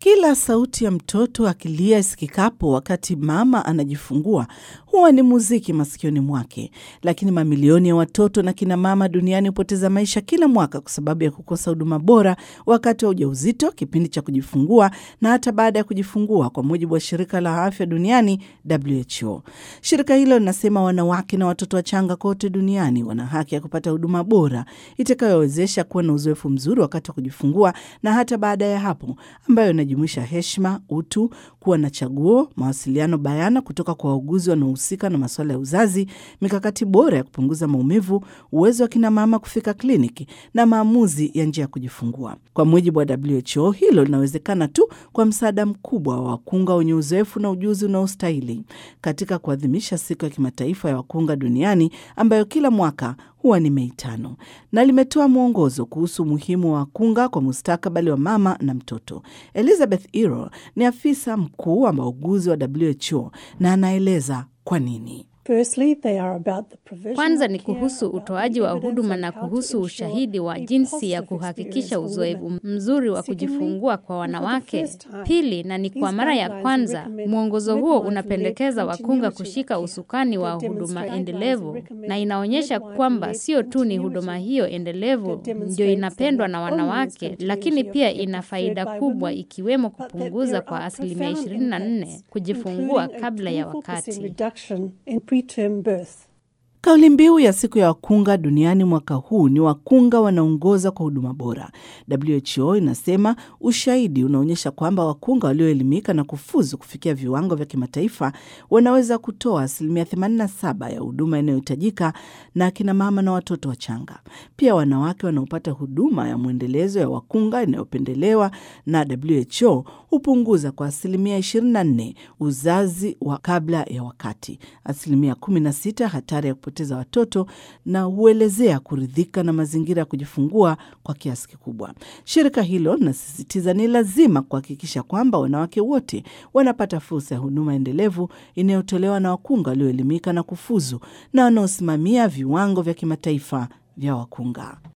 Kila sauti ya mtoto akilia isikikapo wakati mama anajifungua huwa ni muziki masikioni mwake, lakini mamilioni ya watoto na kina mama duniani hupoteza maisha kila mwaka kwa sababu ya kukosa huduma bora wakati wa ujauzito, kipindi cha kujifungua na hata baada ya kujifungua, kwa mujibu wa shirika la afya duniani WHO. Shirika hilo linasema wanawake na watoto wachanga kote duniani wana haki ya kupata huduma bora itakayowezesha kuwa na uzoefu mzuri wakati wa kujifungua na hata baada ya hapo, ambayo inajumuisha heshima, utu, kuwa na chaguo, mawasiliano bayana kutoka kwa wauguzi wanaohusika na masuala ya uzazi, mikakati bora ya kupunguza maumivu, uwezo wa kina mama kufika kliniki na maamuzi ya njia ya kujifungua. Kwa mujibu wa WHO, hilo linawezekana tu kwa msaada mkubwa wa wakunga wenye uzoefu na ujuzi unaostahili. Katika kuadhimisha siku ya kimataifa ya wakunga duniani ambayo kila mwaka huwa ni Mei tano, na limetoa mwongozo kuhusu umuhimu wa wakunga kwa mustakabali wa mama na mtoto. Elizabeth Ero ni afisa mkuu wa wauguzi wa WHO na anaeleza kwa nini. Kwanza ni kuhusu utoaji wa huduma na kuhusu ushahidi wa jinsi ya kuhakikisha uzoefu mzuri wa kujifungua kwa wanawake. Pili, na ni kwa mara ya kwanza, mwongozo huo unapendekeza wakunga kushika usukani wa huduma endelevu, na inaonyesha kwamba sio tu ni huduma hiyo endelevu ndio inapendwa na wanawake, lakini pia ina faida kubwa, ikiwemo kupunguza kwa asilimia 24 kujifungua kabla ya wakati. Kauli mbiu ya siku ya wakunga duniani mwaka huu ni wakunga wanaongoza kwa huduma bora. WHO inasema ushahidi unaonyesha kwamba wakunga walioelimika na kufuzu kufikia viwango vya kimataifa wanaweza kutoa asilimia 87 ya huduma inayohitajika na akina mama na watoto wachanga. Pia wanawake wanaopata huduma ya mwendelezo ya wakunga inayopendelewa na WHO hupunguza kwa asilimia 24 uzazi wa kabla ya wakati, asilimia 16 hatari ya kupoteza watoto na huelezea kuridhika na mazingira ya kujifungua kwa kiasi kikubwa. Shirika hilo linasisitiza ni lazima kuhakikisha kwamba wanawake wote wanapata fursa ya huduma endelevu inayotolewa na wakunga walioelimika na kufuzu na wanaosimamia viwango vya kimataifa vya wakunga.